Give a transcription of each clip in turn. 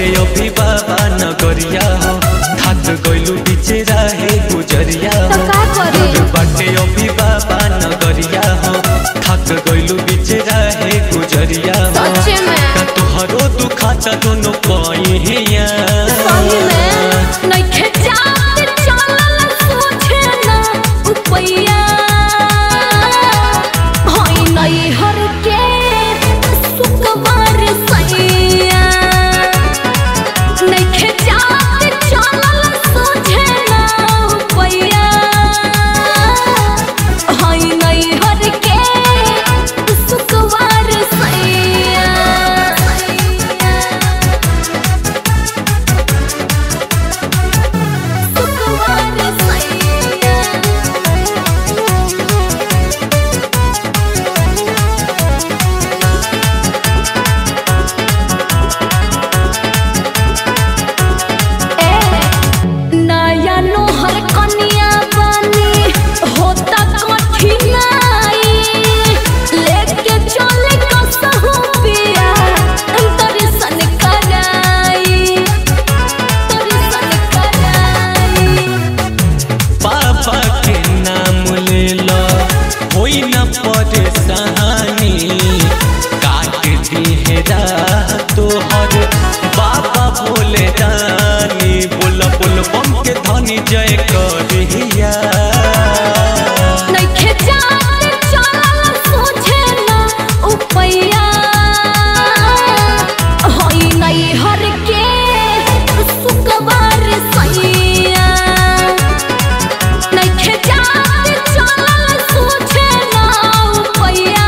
बाटे अभी बाबा नगरिया हो थाक गइलू बीचे रहे गुजरिया तो हो का करे दूर बाटे अभी बाबा नगरिया हो थाक गइलू बीचे रहे गुजरिया हो सच में का तुहरो दुखाता दोनों पहिया सही में नइखे जात चलल सोचे ना उपैया होई नई हर के सुकवार सैया नइखे जात चलल सोचे ना उपैया होई नई हर के सुकवार सैया सुकवार सैया नया नोहर कनिया बनी होता कठिनाई लेके चले कसहु पिया दर्शन कराई दर्शन कराई पापा के नाम ले लो होई न परेशानी काट दी है तोहर बाबा बोले रानी बोल बोल बम के धनी जय करिया नइखे जात चलल सोझे ना उपैया होई नई हर के सुकवार सैया नइखे जात चलल सोझे ना उपैया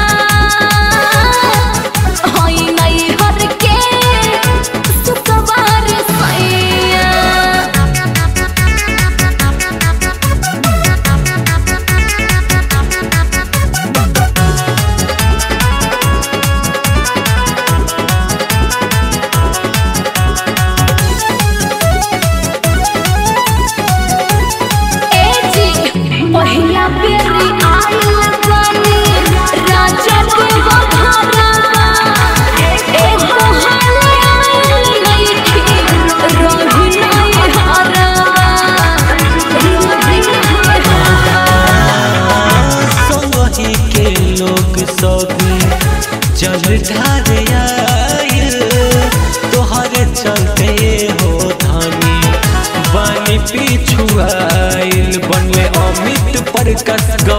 होई नई हर के सुकवार सैया एजी पहिला बेरी आइल बानी राजा के बखारा ए बहाने आइल नइखी रही नहीं हारा रही नहीं हारा संगही के लोग सब जल ढार आयल तोहरे चलते हो धानी बानी पिछुआइल बनले अमित पर कस